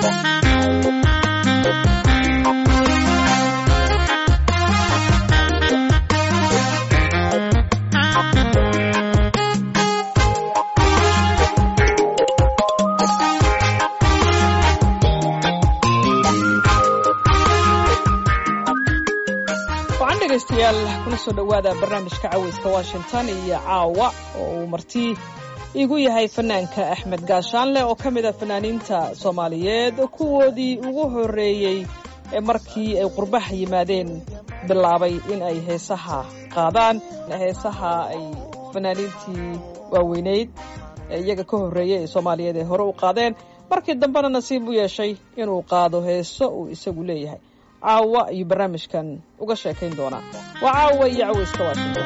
dhegeystayaal kuna soo dhowaada barnaamijka caweyska washington iyo caawa oo uu marti igu yahay fanaanka axmed gaashaanle oo ka mid a fanaaniinta soomaaliyeed kuwoodii ugu horreeyey ee markii ay qurbaha yimaadeen bilaabay in ay heesaha qaadaan heesaha ay fanaaniintii waaweyneyd ee iyaga ka horreeyey ee soomaaliyeed ee hore u qaadeen markii dambena nasiib u yeeshay inuu qaado heeso uu isagu leeyahay caawa ayuu barnaamijkan uga sheekayn doonaa waa caawa iyo caweyska washington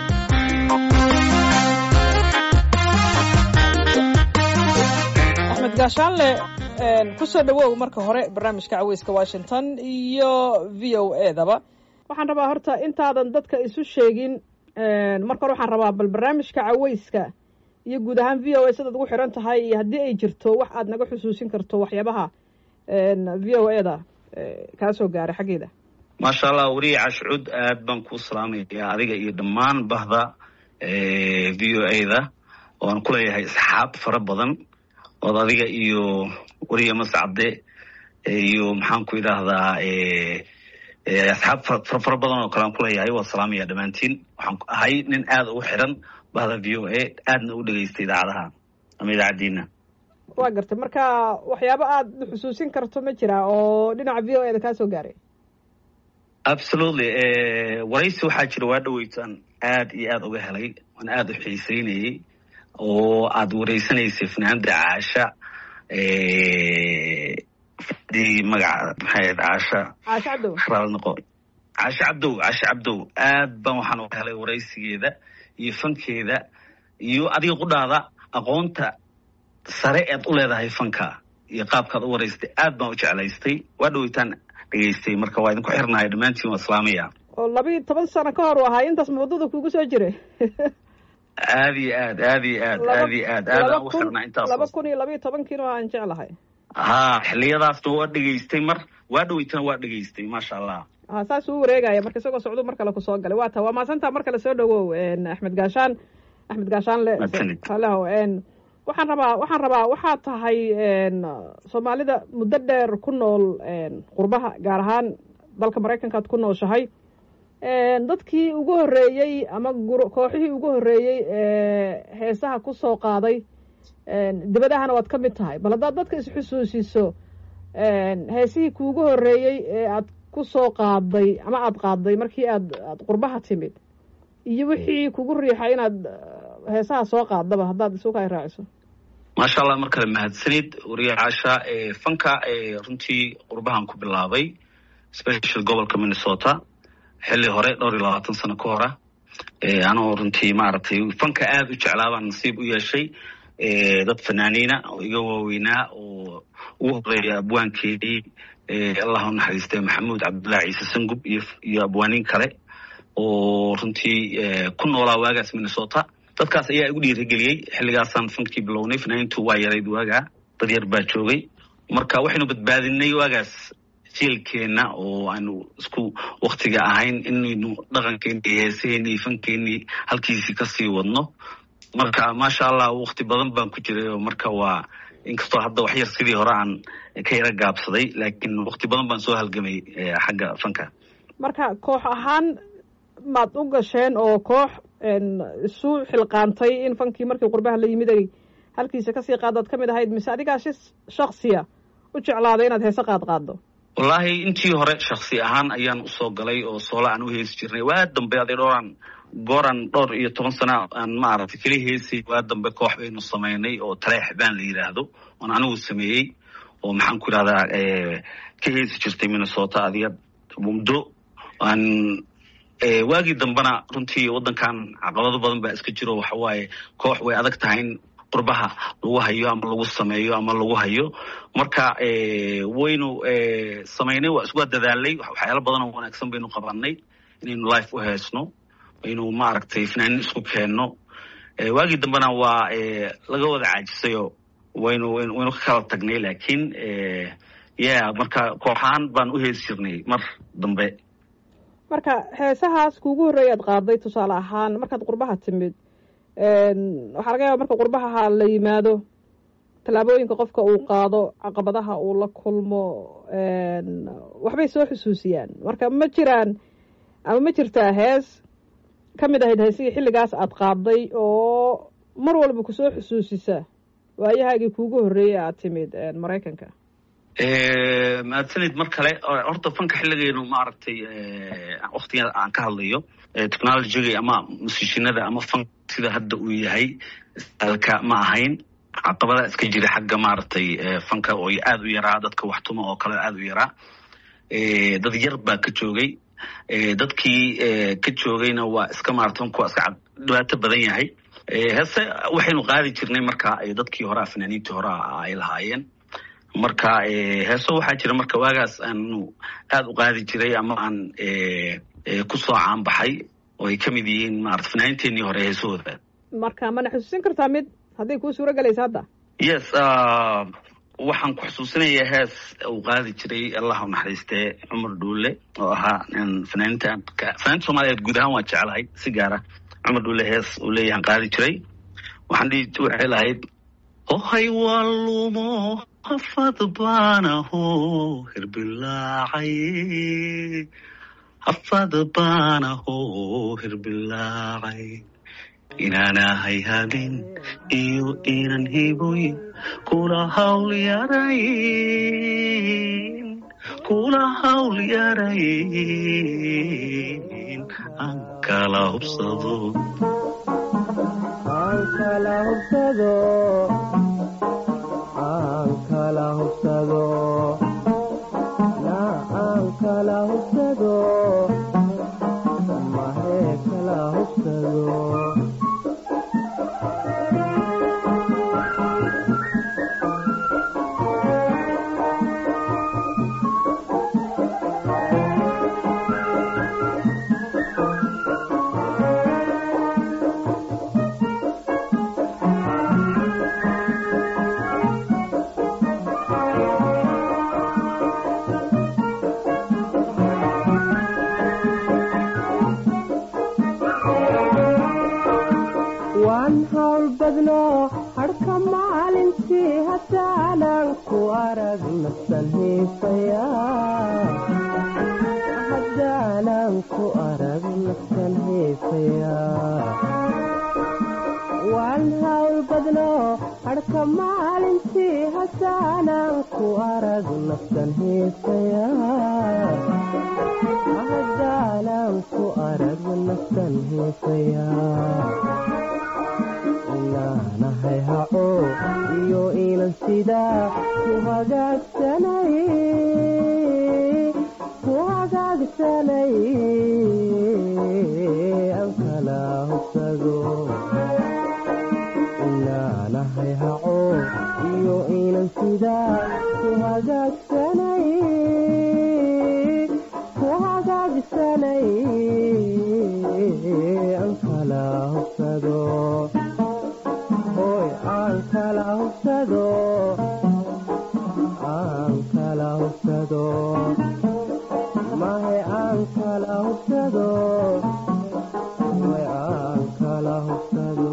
axmed gaashaanle kusoo dhawow marka hore barnaamijka caweyska washington iyo v o e daba waxaan rabaa horta intaadan dadka isu sheegin marka hore waxaan rabaa bal barnaamijka caweyska iyo guud ahaan v o a sidaad ugu xiran tahay iyo haddii ay jirto wax aad naga xusuusin karto waxyaabaha v o e da kaa soo gaaray xaggeeda maasha allah weriye cashcud aad baan kuu salaamaya adiga iyo dhammaan bahda v o a da oo aan ku leeyahay asxaab fara badan ood adiga iyo weriye mascade iyo maxaan ku idhaahdaa asxaab fara badan oo kale aan kuleeyahay waa salaamaya dhammaantiin waxaan ahay nin aada ugu xiran bahda v o a aadna u dhegeysta idaacadaha ama idaacaddiina waa gartay marka waxyaabo aada xusuusin karto ma jira oo dhinaca v o e da kaa soo gaaray absolutely waraysi waxaa jira waa dhaweytaan aad iyo aad uga helay waan aada u xiiseynayey oo aada wareysanaysay fanaanda caasha fadii magaca maxay ahayd caasha caasho cabdow raal noqo caasho cabdow caasho cabdow aad baan waxaan uga helay waraysigeeda iyo fankeeda iyo adiga qudhaada aqoonta sare ead u leedahay fanka iyo qaabkaad u waraystay aad baan u jeclaystay waa dhaweytaan dhegeystay marka waa idinku xirnahay dhammaantiin waa islaamaya oo labiiyo toban sano ka hor u ahaa intaas muddada kugu soo jiray aad iyo aad aad iyo aad aad iyo aad aad aan ugu xirnaa intaas laba kun iyo labiiyo tobankiina aan jeclahay ha xiliyadaasna waa dhegeystay mar waa dhaweytana waa dhegeystay maasha allah ha saas uu wareegaya marka isagoo socdo mar kale kusoo galay waa ta waa maasantaa mar kale soo dhawow axmed gaashaan axmed gaashaanle haleho waxaan rabaa waxaan rabaa waxaa tahay soomaalida muddo dheer ku nool qurbaha gaar ahaan dalka maraykankaad ku nooshahay dadkii ugu horreeyey ama kooxihii ugu horreeyey ee heesaha ku soo qaaday dibadahana waad ka mid tahay bal haddaad dadka isxusuusiso heesihii kuugu horreeyey ee aad ku soo qaaday ama aada qaaday markii aad aad qurbaha timid iyo wixii kugu riixay inaad heesaha soo qaadaba haddaad isuka ay raaciso maasha allah mar kale mahadsanid wariye caasha fanka runtii qurbahan ku bilaabay special gobolka minnesota xilli hore dhowr iyo labaatan sano ka hora anoo runtii maaragtay fanka aada u jeclaabaan nasiib u yeeshay dad fanaaniina oo iga waaweynaa oo ugu horeeya abwaankeedii allah u naxariistay maxamuud cabdullahi ciise sangub iyo iyo abwaaniin kale oo runtii ku noolaa waagaas minnesota dadkaas ayaa igu dhiirigeliyey xilligaasaan fankii bilownay fanaaniintu waa yarayd waagaa dad yar baa joogay marka waxaynu badbaadinay waagaas jielkeenna oo aanu isku waktiga ahayn inaynu dhaqankeeni iyo heesaheeni iyo fankeenii halkiisii kasii wadno marka maasha allah wakti badan baan ku jiray oo marka waa inkastoo hadda wax yar sidii hore aan ka yara gaabsaday laakiin wakti badan baan soo halgamay xagga fanka marka koox ahaan maad u gasheen oo koox isu xilqaantay in fankii markii qurbaha la yimid ay halkiisa kasii qaadaad ka mid ahayd mise adigaa si shaksiya u jeclaaday inaad heese qaad qaaddo wallaahi intii hore shaksi ahaan ayaan usoo galay oo soola aan u heesi jirnay waa dambe aday dhowraan gooran dhowr iyo toban sana aan maaragtay keli heesay waa dambe koox baynu samaynay oo taleex baan la yidhaahdo oon anigu sameeyey oo maxaan ku idhahdaa ka heesi jirtay minnesota adiga muddo aan waagii dambena runtii waddankan caqabado badan baa iska jiro waxa waaye koox way adag tahay in qurbaha lagu hayo ama lagu sameeyo ama lagu hayo marka waynu samaynay waa iswaa dadaalay waxyaalo badan oo wanaagsan baynu qabanay inaynu life u heesno aynu maaragtay fanaanin isku keenno waagii dambena waa laga wada caajisayo waynu waynu ka kala tagnay laakiin ya marka kooxahaan baan u heesi jirnay mar dambe marka heesahaas kuugu horreeya ad qaaday tusaale ahaan markaad qurbaha timid waxaa laga yaaba marka qurbaha la yimaado tallaabooyinka qofka uu qaado caqabadaha uu la kulmo waxbay soo xusuusiyaan marka ma jiraan ama ma jirtaa hees ka mid ahayd heesihii xilligaas aad qaaday oo mar walba kusoo xusuusisa waayahaagii kuugu horreeyey aad timid maraykanka mahadsanid mar kale horta fanka xilligeenu maaragtay waktiga aan ka hadlayo technologiga ama musishinada ama fank sida hadda uu yahay alka ma ahayn caqabada iska jira xagga maaragtay fanka oo aada u yaraa dadka waxtuma oo kale aada u yaraa dad yar baa ka joogay dadkii ka joogayna waa iska maarata fanku waa iska dhibaato badan yahay heese waxaynu qaadi jirnay marka dadkii horea fanaaniintii horea ay lahaayeen marka heeso waxaa jira marka waagaas aanu aada u qaadi jiray ama aan kusoo caanbaxay oo ay ka mid yihiin maarata fanaaniinteenii hore heesahooda marka mana xusuusin kartaa mid hadday kuu suuro gelaysa hadda yes waxaan ku xusuusinayaa hees uu qaadi jiray allah u naxariistee cumar dhuule oo ahaa fanaaniinta fanaaniinta soomaaliyeed guud ahaan waan jeclahay si gaara cumar dhuule hees uu leeyahan qaadi jiray waxaan dhihi waxay lahayd ohay walumo hafad baanaho hirbilaacay hafad baanaho hirbilaacay inaanahay habin iyo inan hiboyn kula hawl yarayn kula hawl yarayn aan kala hubsado aan kala hubsado aan kala hubsado na aan kala hubsado mahee kala hubsado waan hawl badno hadhka maalintii haddaanan ku arag nafsan hiifaya haddaanan ku arag nafsan hiifaya waan hawl badno hadhka maalintii haddaanan ku arag nafsan hiifaya haddaanan ku arag nafsan hiifaya inaanahay haco iyo inan sidaa ku hagaagsanay ku hagaagsanay aan kala hubsado inaanahay haco iyo inan sidaa ku hagaagsanay ku hagaagsanay aan kala hubsado hoy aan kala hubsado aan kala hubsado mahe aan kala hubsado hoy aan kala hubsado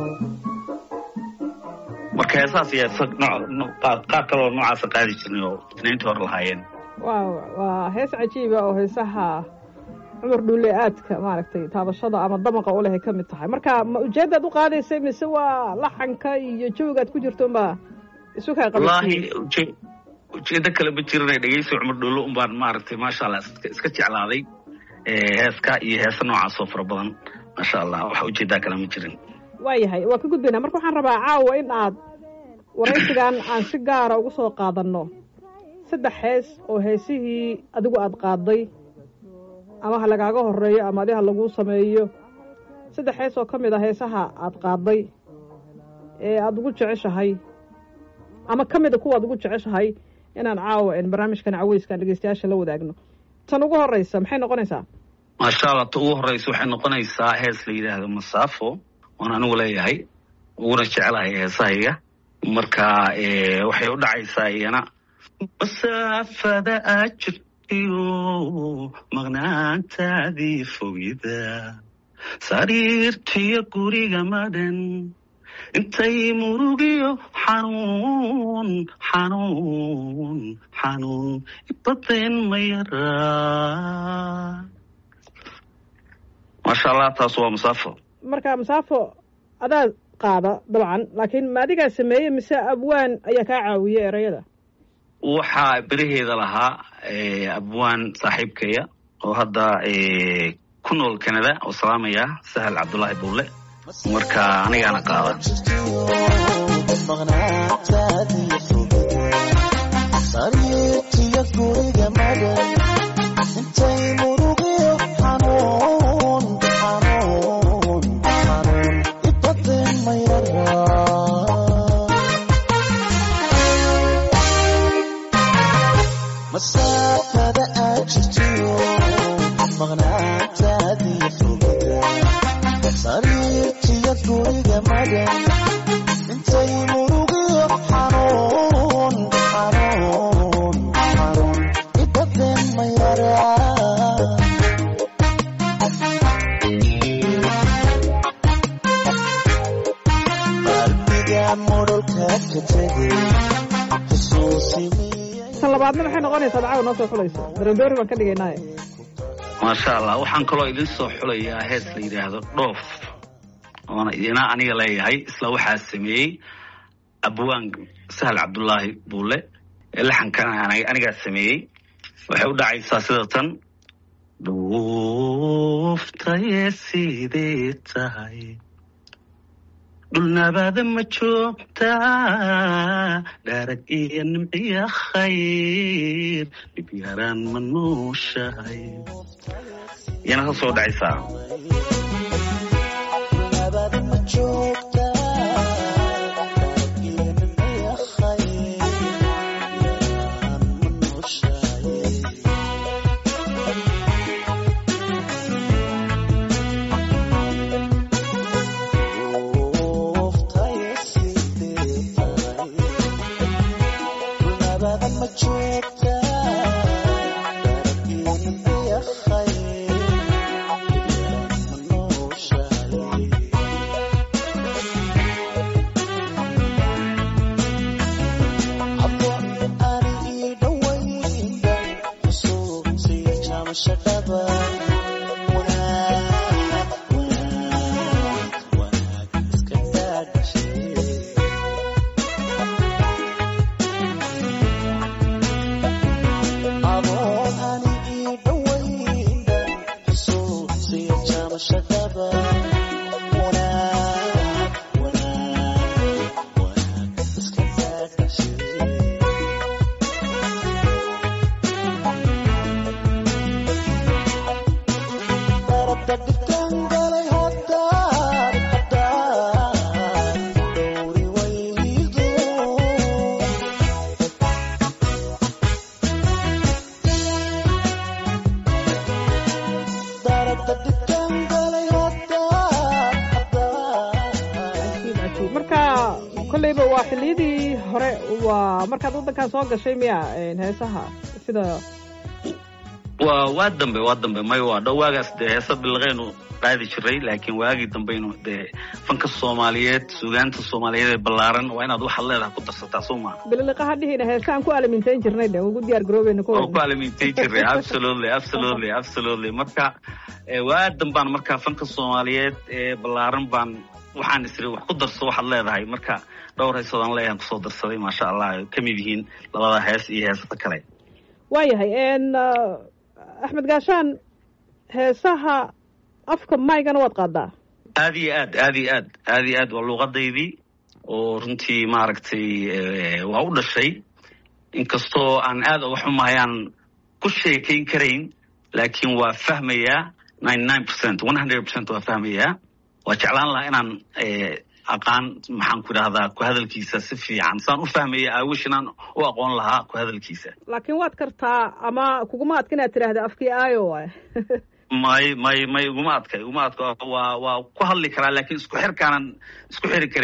marka heesaas iyo qaar kaloo noocaasa qaadi jirnay oo fanaaniintii hore lahaayeen wa waa hees cajiiba oo heesaha cumar dhuule aadka maaragtay taabashada ama damaqa u lehay ka mid tahay marka ma ujeeddaad u qaadaysay mise waa laxanka iyo jawigaad ku jirto unbaa isu kaa wallaahi uje ujeedo kale ma jiranay dhegeysi cumar dhuule un baan maaragtay maasha allah iska jeclaaday heeska iyo heesa noocaas oo fara badan maasha allah wax ujeedaa kale ma jirin waayahay waa ka gudbaynaa marka waxaan rabaa caawa in aad waraysigan aan si gaara ugu soo qaadanno saddex hees oo heesihii adigu aada qaaday ama ha lagaaga horeeyo ama adi ha laguu sameeyo saddex hees oo ka mid a heesaha aada qaaday ee aada ugu jeceshahay ama ka mida kuwa ad ugu jeceshahay inaan caawa barnaamijkan caweyskaan dhegeystayaasha la wadaagno tan ugu horeysa maxay noqonaysaa maasha allah ta ugu horeysa waxay noqonaysaa hees la yidhaahdo masaafo oon anigu leeyahay uguna jecelahay heesahayga marka waxay u dhacaysaa iyana masaafada aad jirtiyo maqnaantaadii fogida sariirtiyo guriga madhan intay murugiyo xanuun xanuun xanuun ibadeen ma yaraa maasha allah taas waa musaafo marka masaafo adaa qaada dabcan laakiin ma adigaa sameeyey mise abwaan ayaa kaa caawiyey erayada waxaa beraheeda lahaa abwaan saaxiibkaya oo hadda ku nool canada oo salaamaya sahal cabdullaahi buulle marka anigaana qaada sariirtiyo guriga madan intay murugiyo xanuun xanuun xanuun ibadeen ma yaraa masaafada aad jirtiyo maqnaantaadiyo fogida sariirtiyo guriga madan intay murugiyo xanuun xanuun xanuun ibadeen ma yaraa qalbiga modholka ka tegay xusuusimiyay tan labaadna maxay noqonaysaa dacawa noo soo xulayso darandoori baan ka dhigaynaaye maasha allah waxaan kaloo idin soo xulayaa hees la yidhaahdo dhoof oona idina aniga leeyahay isla waxaa sameeyey abwaan sahal cabdullaahi buulle ee laxankan anigaa sameeyey waxay u dhacaysaa sida tan dhuuftaye sidee tahay dhulnabaada ma joogtaa dhaarag iyo nimciya khayr dhib yaraan ma nuushahay iyana ka soo dhacaysaa nabada ma joogtaa iyo nimciya khayr yaraan ma nooshahay Dhuuftay sidee tahay nabada ma joogtaa iyo nimciya khayr yaraan ma nooshahay Akiid, akiid. marka kolleyba waa xilliyadii hore waa markaad waddankan soo gashay miya heesaha sida waa waa dambe waa dambe may waa dhow waagaas dee heesa bilaqeynu qaadi jiray laakiin waagii dambeynu dee fanka soomaaliyeed sugaanta soomaaliyeed ee ballaaran waa inaad waxaad leedahay ku darsataa soo maa bililiqaha dhihina heesaan ku alamintayn jirnay de ugu diyaar garoobeyna ku oo ku alamintay jiray absolutely absolutely absolutely marka eh, waa dambaan marka fanka soomaaliyeed ee ballaaran baan waxaan isiri wax ku darso waxaad leedahay marka dhowr heesoodaan leeyahan kusoo darsaday maasha allah ay ka mid yihiin labada hees iyo heesata kale waayahay n axmed gaashaan heesaha afka maygana waad qaadaa aad iyo aad aad iyo aad aad iyo aad waa luuqadaydii oo runtii maaragtay eh, waa u dhashay inkastoo aan aad uga xumahayaan ku sheekayn karayn laakiin waa fahmayaa ninety nine percent one hundred percent waa fahmayaa waa jeclaan lahaa inaan eh, aqaan maxaan ku idhahdaa ku hadalkiisa si fiican saan u fahmaya aawish inaan u aqoon lahaa ku hadalkiisa laakiin waad kartaa ama kuguma adka inaad tidhaahda afkii aayo waay may may may iguma adka iguma adka waa waa ku hadli karaa laakiin isku xirkaanan isku xiri karayn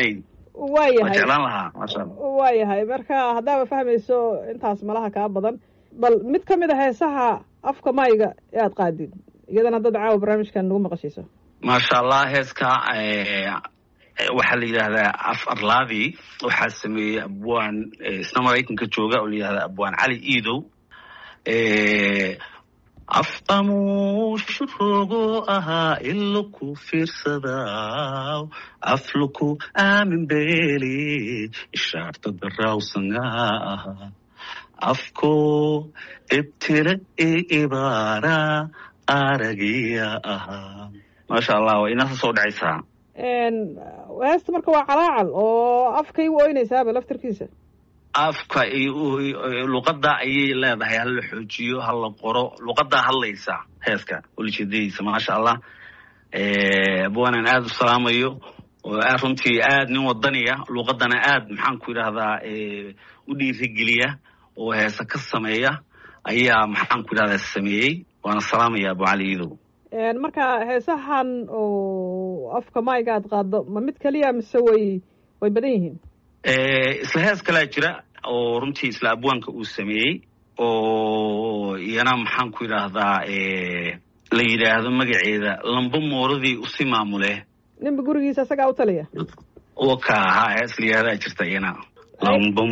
waa waayahay jeclaan lahaa maasha allah waayahay marka haddaaba fahmayso intaas malaha kaa badan bal mid ka mid a heesaha afka mayga ee aad qaadid iyadana dad caawa barnaamijkan nagu maqashiiso maasha allah heeska eh, waxaa la yidhaahdaa af arlaadi waxaa sameeyey abwaan eh, isna maraykanka jooga oo la yidhahdaa abwaan cali iidow Eh, afqamuushu rogo ahaa iloku fiirsadaa afluku aamin beeli ishaarta darawsanga ahaa afko ibtire i ibaara aragiya ahaa maasha allah waa inaa soo dhacaysaa heesta marka waa calaacal oo afkay u oynaysaaba laftarkiisa afka iyo luqadda ayay leedahay hala xoojiyo hala qoro luqaddaa hadlaysa heeska ulijeedadiisa maasha allah abwaanan aada u salaamayo oo aad runtii aad nin wadaniya luqadana aad maxaan ku yidhahdaa u dhiirigeliya oo heese ka sameeya ayaa maxaan ku yidhahdaa sameeyey waana salaamaya abu cali iidow marka heesahan oo afka mayga aad qaado ma mid keliya mise way way badan yihiin isla hees kalaa jira oo runtii isla abwaanka uu sameeyey oo iyana maxaan ku yidhaahdaa la yidhaahdo magaceeda lamba mooradii usi maamule ninba gurigiisa isagaa u taliya waka ahaa hees la yidhahdaa jirta iyana lamba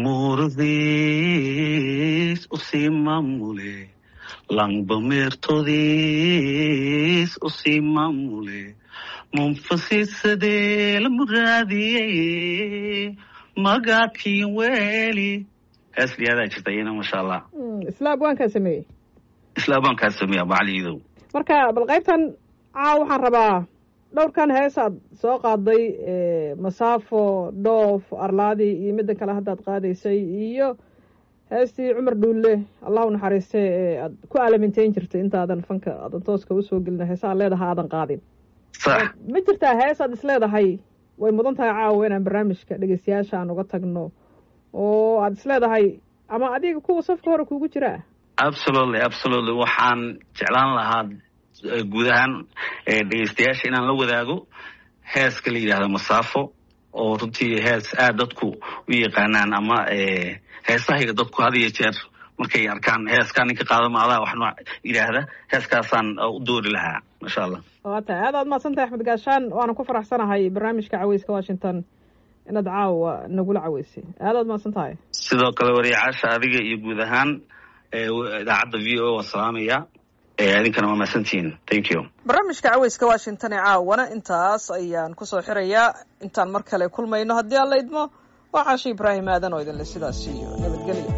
mooradis usi maamule lamba meertodis usi maamule munfasisadee la muraadiyey magaadkii weeli hees liyaadaa jirta iyana maasha allah isla abwaankaa sameeyey isla abwaankaa sameeya abu cali iidow marka bal qaybtan caaw waxaan rabaa dhowrkan heesaad soo qaaday masaafo dhoof arlaadi iyo midda kale haddaad qaadaysay iyo heestii cumar dhuulle allah u naxariiste ee aad ku aalaminteyn jirtay intaadan fanka aadan tooska usoo gelina heesaad leedaha aadan qaadin sax ma jirtaa heesaad is leedahay way mudan tahay caawa inaan barnaamijka dhegeystayaasha aan uga tagno oo aad is leedahay ama adiga kuwa safka hore kuugu jiraa absolutely absolutely waxaan jeclaan lahaa guud ahaan dhegeystayaasha inaan la wadaago heeska la yidhahdo masaafo oo runtii hees aad dadku u yaqaanaan ama heesahayga dadku had iyo jeer markay arkaan heeskaa ninka qaadamaadaa wax nooc yidhaahda heeskaasaan u doori lahaa maasha allah waa tahay aad aad mahadsantahay axmed gaashaan waana ku faraxsanahay barnaamijka caweyska washington inaad caawa nagula caweysay aad aad mahadsan tahay sidoo kale wariyacaasha adiga iyo guud ahaan idaacadda v o waa salaamaya idinkana waa mahadsantihiin thank you barnaamijka caweyska washington ee caawana intaas ayaan kusoo xirayaa intaan mar kale kulmayno haddii aan la idmo waa caashi ibraahim aadan oo idinle sidaas iyo nabadgelyo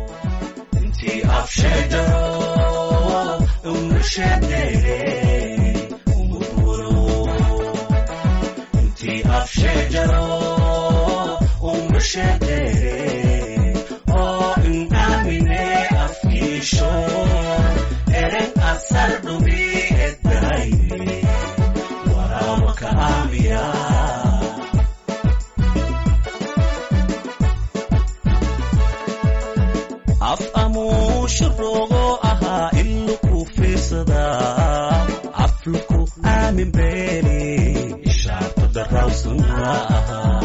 af amuusha rogo ahaa iluku fiirsadaa afluku aamin beeni ishaarta darawsana ahaa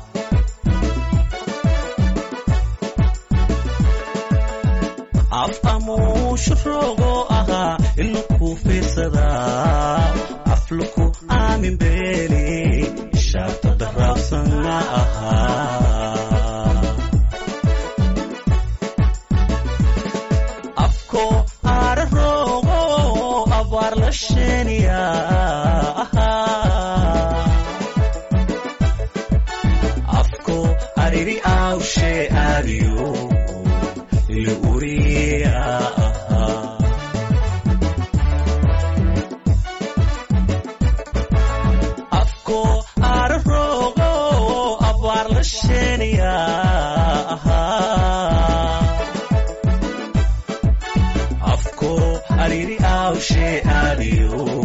af amuusha rogo ahaa iluku fiirsadaa afluku aamin beeni ishaarta darawsana ahaa afko ararogo abaar la sheeniya afko ariri awshe aadiyo iyo uriya afko ararogo abaar la sheeniya afko ariri awshe aadiyo